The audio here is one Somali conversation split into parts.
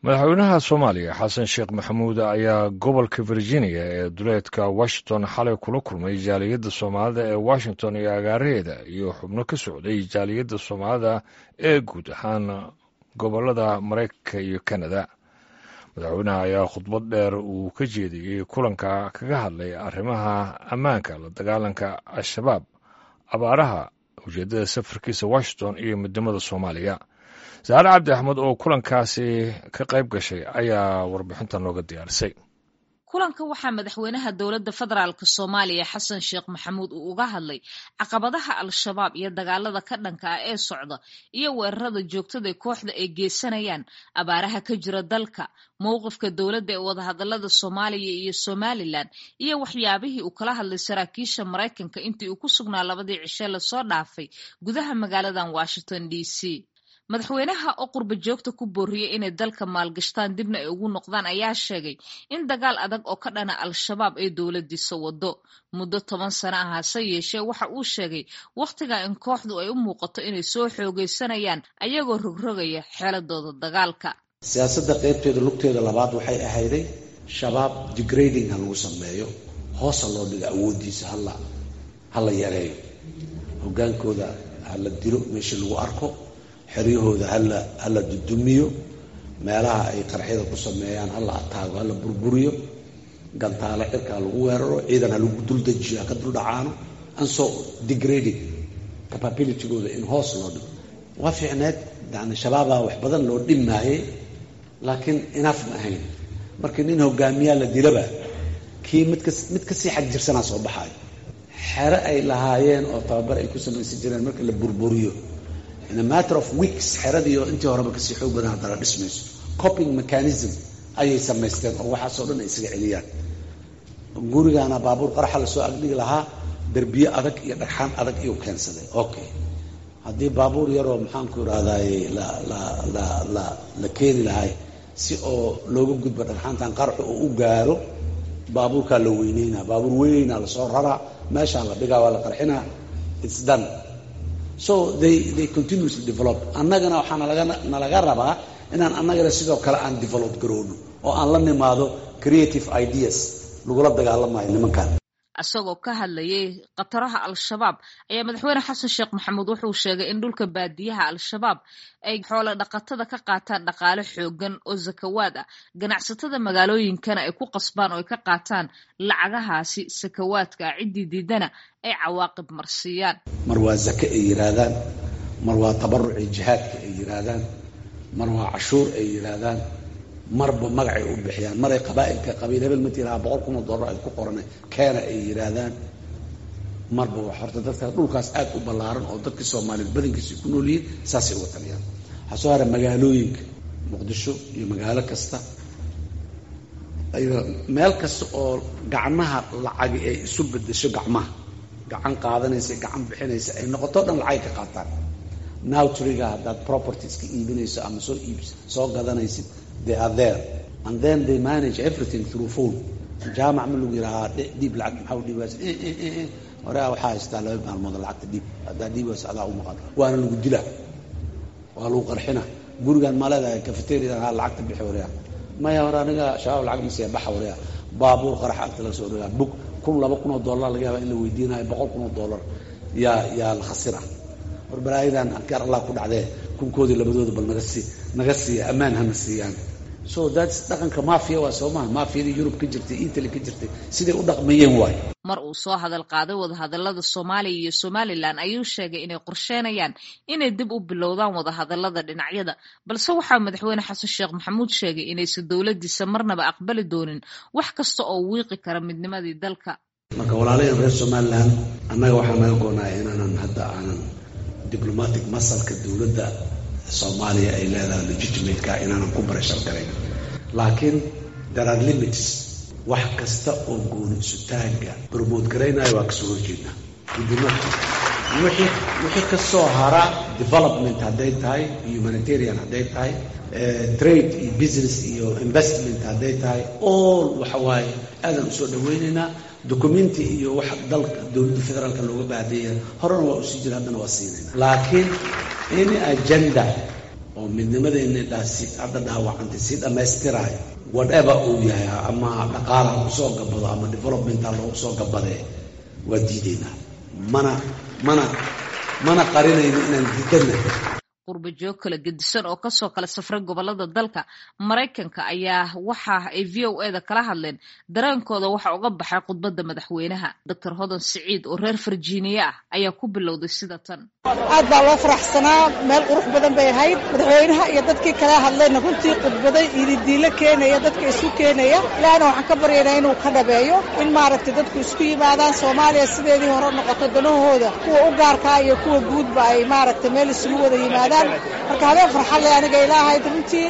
madaxweynaha soomaaliya xasan sheekh maxamuud ayaa gobolka virginia ee duleedka washington xalay kula kulmay jaaliyadda soomaalida ee washington iyo agaaraheeda iyo xubno ka socday jaaliyadda soomaalida ee guud ahaan gobolada maraykanka iyo kanada madaxweynaha ayaa khudbad dheer uu ka jeediyey kulanka kaga hadlay arrimaha ammaanka la dagaalanka al-shabaab abaaraha ujeeddada safarkiisa washington iyo midnimada soomaaliya saare cabdi axmed oo kulankaasi ka qayb gashay ayaa warbixinta nooga diyaarisay kulanka waxaa madaxweynaha dowladda federaalk soomaaliya xasan sheekh maxamuud uu uga hadlay caqabadaha al-shabaab iyo dagaalada ka dhanka ah ee socda iyo weerarada joogtada ee kooxda ay geysanayaan abaaraha ka jira dalka mowqifka dowladda ee wadahadalada soomaaliya iyo somalilan iyo waxyaabihii uu kala hadlay saraakiisha maraykanka intii uu ku sugnaa labadii cishe lasoo dhaafay gudaha magaaladan washington d c madaxweynaha oo qurba joogta ku booriyey inay dalka maalgashtaan dibna ay ugu noqdaan ayaa sheegay in dagaal adag oo ka dhana al-shabaab ay dowladiisa wado muddo toban sano ah hase yeeshee waxa uu sheegay wakhtiga in kooxdu ay u muuqato inay soo xoogaysanayaan ayagoo rogrogaya xeeladooda dagaalka siyaasadda qaybteeda lugteeda labaad waxay ahayday shabaab degrading ha lagu sameeyo hoosa loo dhigo awooddiisa hala hala yareeyo hogaankooda hala dilo meesha lagu arko xeryahooda hala hala dudumiyo meelaha ay qarxyada ku sameeyaan hala ataago hala burburiyo gantaale cirkaa lagu weeraro ciidan ha lagu duldejiyo ha ka duldhacaano anso degrading capabilitygooda in hoos loo dhigo waa fiicneed yani shabaabaa wax badan loo dhimaayey laakiin inaaf ma ahayn markii nin hogaamiyaa la dilaba kii midka mid kasii xag jirsanaa soo baxaayo xere ay lahaayeen oo tababar ay ku samaysan jireen marka la burburiyo in a matter of weeks xeradii oo intii horeba kasii xoog badan haddana dhismayso coping mechanism ayay samaysteen oo waxaasoo dhan ay isaga celiyaan gurigaana baabuur qaraxa lasoo agdhigi lahaa derbiye adag iyo dhagxaan adag iyuu keensaday okay haddii baabuur yaroo maxaanku irahdaye la la la la la keeni lahay si oo looga gudbo dhagxaantan qaraxu oo u gaaro baabuurkaa la weyneynaa baabuur weynaa lasoo raraa meeshaa la dhigaa waa la qarxinaa its done so they they continuously develop annagana waxaa nalaga nalaga rabaa inaan annagana sidoo kale aan develop garoono oo aan la nimaado creative ideas lagula dagaalamayo nimankan isagoo ka hadlayay khataraha al-shabaab ayaa madaxweyne xasan sheekh maxamuud wuxuu sheegay in dhulka baadiyaha al-shabaab ay xoolo dhaqatada ka qaataan dhaqaale xoogan oo sakawaad ah ganacsatada magaalooyinkana ay ku qasbaan oo ay ka qaataan lacagahaasi sakawaadka ah ciddii diidana ay cawaaqib marsiiyaan mar waa zake ay yidhaahdaan mar waa tabaruci jihaadka ay yidhaahdaan mar waa cashuur ay yidhaahdaan marba magacay u bixiyaan maray qabaailka qabiil hebel matilaha boqol kun oo dollar ay ku qorana keena ay yidhaahdaan marba wax horta dadka dhulkaas aad u ballaaran oo dadkii soomaaliyeed badankiisa ku nool yihiin saasay uga taliyaan waxaa soo hara magaalooyinka muqdisho iyo magaalo kasta meel kasta oo gacmaha lacagi ay isu bedesho gacmaha gacan qaadanaysa gacan bixinaysa ay noqoto dhan lacagay ka qaataan nowtriga haddaad propertieska iibinayso ama soo iib soo gadanaysid they are there and then they manage everything through phone jaamac ma lagu yidhahaa dhiib lacag maxaa u dhiibaas horea waxaa haystaa laba maalmood lacagta dhiib haddaa dhiibaas adaa u maqan waana lagu dila waa lagu qarxina gurigaan ma leedahay cafeteriadan ha lacagta bixi wareya maya hore aniga shabaab lacag masiya baxa wareya baabuur qarax agta laga soo dhigaa bug kun laba kun oo dollar laga yaaba in la weydiinayo boqol kun oo dollar yaa yaa la khasira war balaayadan adkaar allah ku dhacdee kunkoodii labadooda bal naga sii naga siiya ammaan hana siiyaan so thats dhaqanka mafia waa soo maha mafiyadii yurub ka jirtay italy ka jirtay siday u dhaqmayeen waay mar uu soo hadal qaaday wadahadalada soomaaliya iyo somalilan ayuu sheegay inay qorsheynayaan inay dib u bilowdaan wadahadalada dhinacyada balse waxaa madaxweyne xasan sheekh maxamuud sheegay inaysan dowladiisa marnaba aqbali doonin wax kasta oo wiiqi kara midnimadii dalka marka walaalayan reer somalilan annaga waxaa naga goonaaya inaanan hadda aanan diblomatic masalka dowladda soomaaliya ay leedahay legitimateka inaanan ku barashar garayn laakiin there are limits wax kasta oo gooni isutaagga bromote garaynayo waa kasoo horjeednaa midnimada wixii wixii kasoo hara development hadday tahay humanitarian hadday tahay trade iyo business iyo investment hadday tahay all waxa waaye aadan usoo dhaweynaynaa documenti iyo waxa dalka dowladda federaalka looga baahdeeya horena waa usii jira haddana waa siinayna laakiin any agenda oo midnimadeenidhaasi hadda dhaawacantay sii dhammaystiraayo whatever uu yahay ama dhaqaala ha kusoo gabado ama developmenta loogu soo gabadee waa diidaynaa mana mana mana qarinayno inaan diidanna qurba joog kala gedisan oo kasoo kala safray gobolada dalka maraykanka ayaa waxa ay v o eda kala hadleen dareenkooda waxa uga baxay khudbadda madaxweynaha doctor hodan siciid oo reer virginia ah ayaa ku bilowday sida tan aad baa loo faraxsanaa meel qurux badan bay ahayd madaxweynaha iyo dadkii kala hadlayna runtii khudbaday ididiilo keenaya dadka isu keenaya ilaahna waxaan ka baryaynaa inuu ka dhabeeyo in maaragtay dadku isku yimaadaan soomaaliya sideedii hore noqoto danahooda kuwa u gaarkaa iyo kuwa guudba ay maaragtay meel isugu wada yimaadaan marka habeen farxadle aniga ilaahay runtii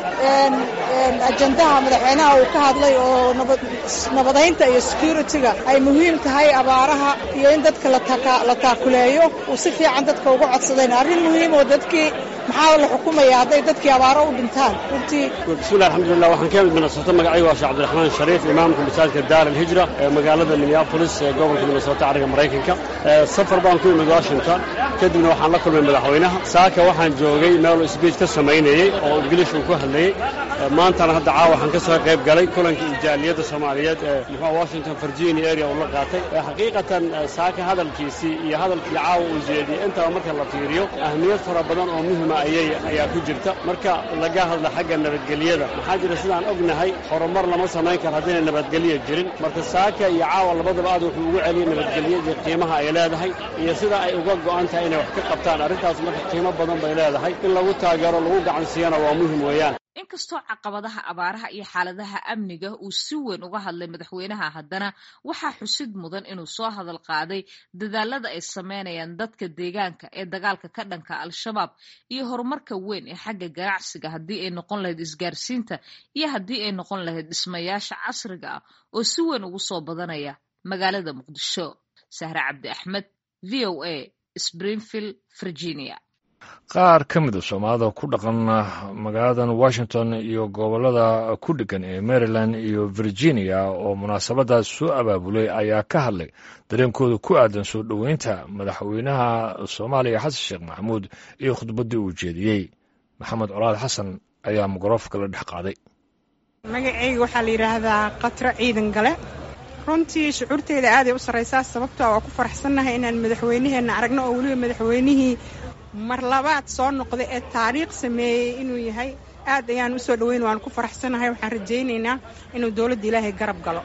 ajandaha madaxweynaha uu ka hadlay oo nabadaynta iyo security-ga ay muhiim tahay abaaraha iyo in dadka la taakuleeyo uu si fiican dadka uga codsadeen arrin muhiim oo dadkii maxaa la xukumaya hadday dadkii abaaro u dhintaan runtii bismillahi alxamdulilah waxaan ka mid minnesota magacaygu waa sheekh cabdiraxmaan shariif imaamka masaajidka daar alhijra ee magaalada minneapolis ee gobolka minnesota cariga maraykanka safar baan ku imid washington kadibna waxaan la kulmay madaxweynaha saaka waxaan joogay meeluu sbiij ka samaynayey oo ingiliish uu ku hadlayey maantana hadda caawa waxaan ka soo qayb galay kulankii ijaaliyadda soomaaliyeed ee muxua washington virginia area uu la qaatay xaqiiqatan saaka hadalkiisii iyo hadalkii caawa uu jeediyey intaba marka la fiiriyo ahmiyad fara badan oo muhima ayay ayaa ku jirta marka laga hadla xagga nabadgelyada maxaa jira sidaan ognahay horumar lama samayn karo haddayna nabadgelyo jirin marka saaka iyo caawa labadaba aad wuxuu ugu celiyey nabadgelyadii qiimaha ay leedahay iyo sida ay uga go'an tahay inay wax ka qabtaan arrintaas marka qiimo badan bay leedahay in lagu taageero lagu gacansiiyana waa muhim weeyaan inkastoo caqabadaha abaaraha iyo xaaladaha amniga uu si weyn uga hadlay madaxweynaha haddana waxaa xusid mudan inuu soo hadal qaaday dadaalada ay sameynayaan dadka deegaanka ee dagaalka ka dhanka al-shabaab iyo horumarka weyn ee xagga ganacsiga haddii ay noqon lahayd isgaarsiinta iyo haddii ay noqon lahayd dhismayaasha casriga ah oo si weyn ugu soo badanaya magaalada muqdisho sahre cabdi axmed v o a springfield virginia qaar ka mid a soomaalida ku dhaqan magaaladan washington iyo gobolada ku dhegan ee maryland iyo virginia oo munaasabadaas soo abaabulay ayaa ka hadlay dareenkooda ku aadan soo dhoweynta madaxweynaha soomaaliya xasan sheekh maxamuud iyo khudbaddii uu jeediyey maxamed colaad xasan ayaa mikrofka la dhex qaaday magacayga waxaa la yidhaahdaa qatro ciidan gale runtii shucuurteyda aaday u sarraysaa sababtoo waa ku faraxsannahay inaan madaxweynaheenna aragno oo weliba madaxweynihii mar labaad soo noqday ee taariikh sameeyey inuu yahay aad ayaan usoo dhaweyn waan ku faraxsanahay waxaan rajaynaynaa inuu dowladda ilaahay garab galo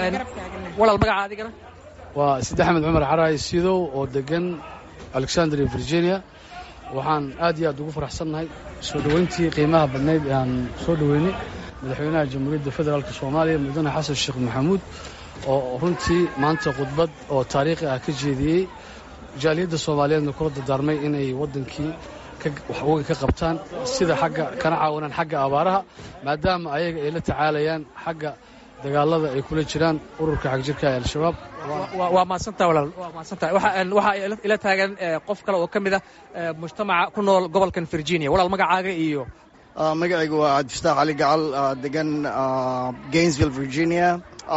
walaal magaca adigana waa sidi axmed cumar xaraay sidow oo degan alexandria virginia waxaan aad iyo aad ugu faraxsannahay soo dhoweyntii qiimaha badnayd ee aan soo dhoweynay madaxweynaha jamhuuriyadda federaalk soomaaliya mudane xasan sheekh maxamuud oo runtii maanta khudbad oo taariikhi ah ka jeediyey jaaliyadda soomaaliyeedna kula dardaarmay inay waddankii waxwogay ka qabtaan sida xagga kana caawinaan xagga abaaraha maadaama ayaga ay la tacaalayaan xagga dagaalada ay kula jiraan ururka xagjirka ee al-shabaab waa maadsantaha walaal waa maadsantaha waxaa ila taagan qof kale oo ka mid ah mujtamaca ku nool gobolkan virginia walaal magacaaga iyo magacaygu waa cabdifataax cali gacal degan gainsville virginia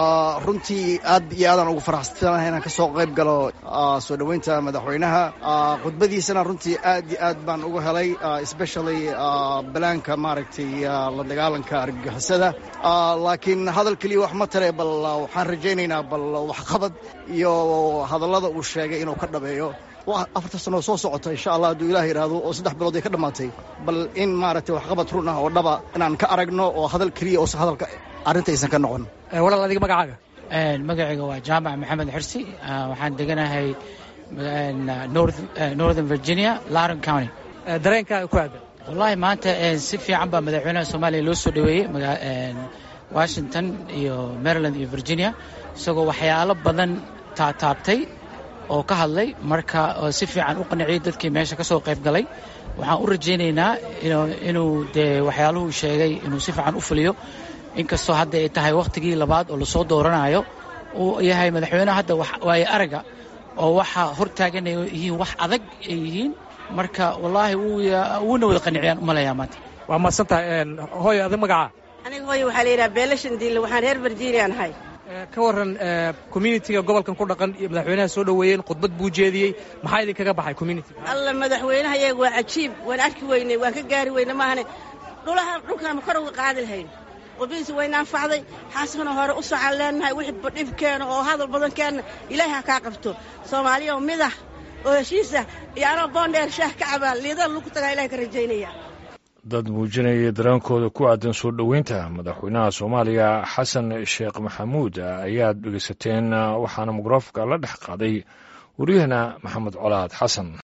runtii aad iyo aadaan ugu faraxsanahay inaan ka soo qayb galo soo dhoweynta madaxweynaha khudbadiisana runtii aad iyo aad baan uga helay especially balaanka maaragtay la dagaalanka argagixisada laakiin hadal keliya wax ma tare bal waxaan rajaynaynaa bal waxqabad iyo hadallada uu sheegay inuu ka dhabeeyo afarta sanoo soo socota insha allah hadduu ilaah yidhaahdo oo saddex bilood ay ka dhammaatay bal in maaragtay waxqabad run ah oo dhaba inaan ka aragno oo hadal keliya oosan hadalka arrintaysan ka noqon walaal adiga magacaaga magacayga waa jaamac maxamed xirsi waxaan deganahay northern virginia laron county dareenkaaga ku aadan wallaahi maanta si fiican baa madaxweynaha soomaaliya loo soo dhoweeyey washington iyo maryland iyo virginia isagoo waxyaalo badan taataabtay oo ka hadlay marka si fiican u qanciyey dadkii meesha ka soo qayb galay waxaan u rajaynaynaa inuu dee waxyaaluhuu sheegay inuu si fiican u fuliyo inkastoo hadda ay tahay wakhtigii labaad oo lasoo dooranayo uu yahay madaxweyneha hadda waaye araga oo waxa hortaagan ay yihiin wax adag ay yihiin marka wallaahi wuuna wada qaniciyaan umalayaa maanta waa maadsantahay hooyo adig magacaa aniga hooyo waxaa la yidhaha beelashan diille waxaan reer virginian ahay ka waran communitiga gobolkan ku dhaqan iyo madaxweynaha soo dhoweeyeen khudbad buu jeediyey maxaa idinkaga baxay community alla madaxweynaha iyaga waa cajiib waan arki weynay waan ka gaari weyne maahane dhulaha dhulkaanma kor uga qaadi lahayn qudbadiisa wayna anfacday xaaskana hore u socan leenahay wixii badhibkeena oo hadal badankeenna ilaahay ha kaa qabto soomaaliya oo midah oo heshiisah iyo anoo boondheer shaah ka cabaa liidada lagu tagaa ilahay ka rajaynaya dad muujinaya dareenkooda ku aadan soo dhoweynta madaxweynaha soomaaliya xasan sheekh maxamuud ayaad dhegeysateen waxaana mikroofanka la dhex qaaday wariyahana maxamed colaad xasan